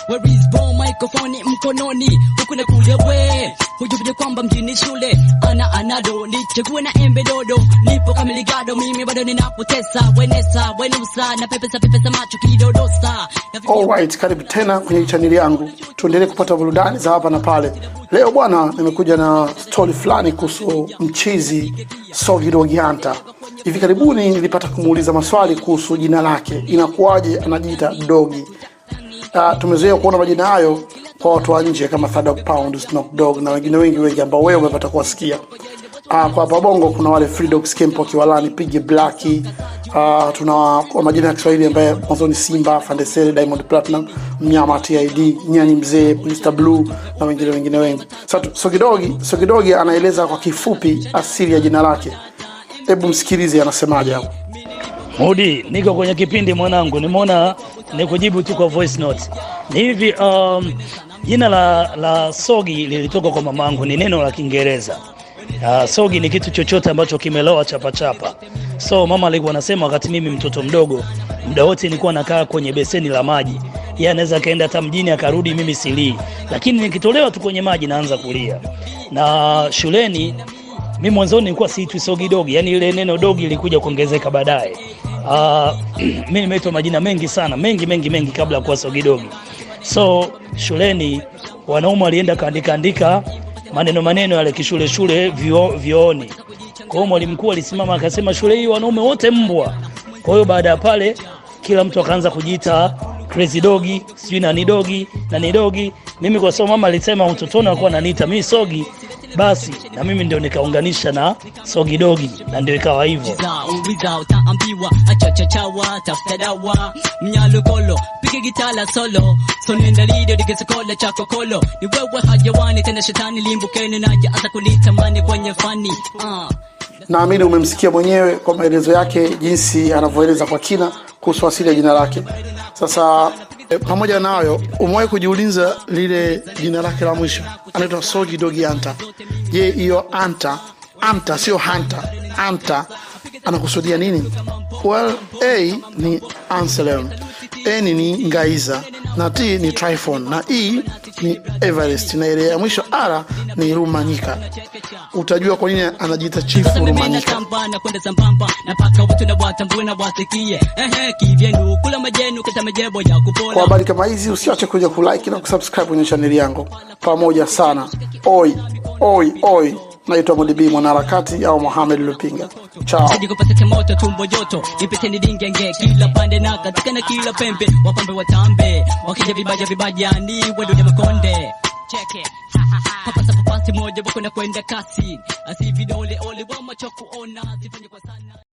where is bomb microphone mkononi huku na kule we hujuvije kwamba mjini shule ana anado nichague na embe dodo nipo kamiligado mimi bado ninapotesa wenesa wenusa na pepesa pepesa macho kidodosa na Alright, karibu tena kwenye chaneli yangu, tuendelee kupata burudani za hapa na pale. Leo bwana, nimekuja na stori fulani kuhusu mchizi Sogi Dogi Hunter. Hivi karibuni nilipata kumuuliza maswali kuhusu jina lake, inakuwaje anajiita Dogi. Uh, tumezoea kuona majina hayo kwa watu wa nje kama Third Dog Pound, Snoop Dogg na wengine wengi wengi ambao wewe umepata kuwasikia. Uh, kwa hapa Bongo kuna wale Free Dogs Camp Kiwalani, Piggy Black, uh, tuna kwa majina ya Kiswahili ambaye mwanzo ni Simba, Fandesere, Diamond Platinum, Mnyama, TID, Nyani Mzee, Mr Blue na wengine wengine wengi. Sasa Sogidogi, Sogidogi anaeleza kwa kifupi asili ya jina lake. Hebu msikilize anasemaje hapo. Mudi, niko kwenye kipindi mwanangu, nimeona nikujibu tu kwa voice note. Ni hivi um, jina la, la Sogi lilitoka kwa mamangu, ni neno la Kiingereza. Uh, sogi ni kitu chochote ambacho kimeloa chapa chapa. So mama alikuwa anasema wakati mimi mtoto mdogo, muda wote nilikuwa nakaa kwenye beseni la maji. Yeye anaweza kaenda hata mjini akarudi, mimi silii, lakini nikitolewa tu kwenye maji naanza kulia. Na shuleni mi mwanzoni nilikuwa siitwi sogi dogi, yani ile neno dogi lilikuja kuongezeka baadaye. Uh, mi nimeitwa majina mengi sana mengi mengi mengi kabla ya kuwa sogi dogi. So shuleni wanaume walienda kaandika andika maneno maneno yale kishule shule vyo, vyooni. Kwa hiyo mwalimu mkuu alisimama akasema shule hii wanaume wote mbwa. Kwa hiyo baada ya pale kila mtu akaanza kujiita crazy dogi, sijui nani dogi, nani dogi. Mimi kwa sababu mama alisema utotoni alikuwa ananiita mimi sogi, basi na mimi ndio nikaunganisha na sogi dogi na ndio ikawa hivyo. Za uliza utaambiwa achachachawa tafuta dawa mnyalokolo piga gitala solo sonenda lido dikisokola chako kolo ni wewe hajawani tena shetani limbukeni naja hata kunitamani kwenye fani uh. Naamini umemsikia mwenyewe kwa maelezo yake, jinsi anavyoeleza kwa kina kuhusu asili ya jina lake. Sasa e, pamoja na hayo, umewahi kujiuliza lile jina lake la mwisho, anaitwa Sogi Dogi Anta. Je, hiyo anta anta sio hanta, anta anakusudia nini? Well, A ni Anselm, N ni Ngaiza na T ni Tryphon na E ni Everest na ile ya mwisho R ni Rumanyika. Utajua kwa nini anajiita chifu Sasa mimi Rumanyika. natamba na kwenda sambamba napaka watu na watambue na wasikie ehe kivyenu kula majenu kata majebo ya Kwa kupola habari kama hizi usiache kuja kulike na kusubscribe kwenye chaneli yangu pamoja sana. Oi oi oi, naitwa Modibi mwanaharakati au Mohamed Lupinga. Chao. Sidi kupata moto tumbo joto nipete nidingenge kila pande na katika na kila pembe wapambe watambe wakija vibaja vibaja ni wendo ni makonde cheke papasa papasi moja bako na kwenda kasi asi vidole ole wa macho kuona sifanye kwa sana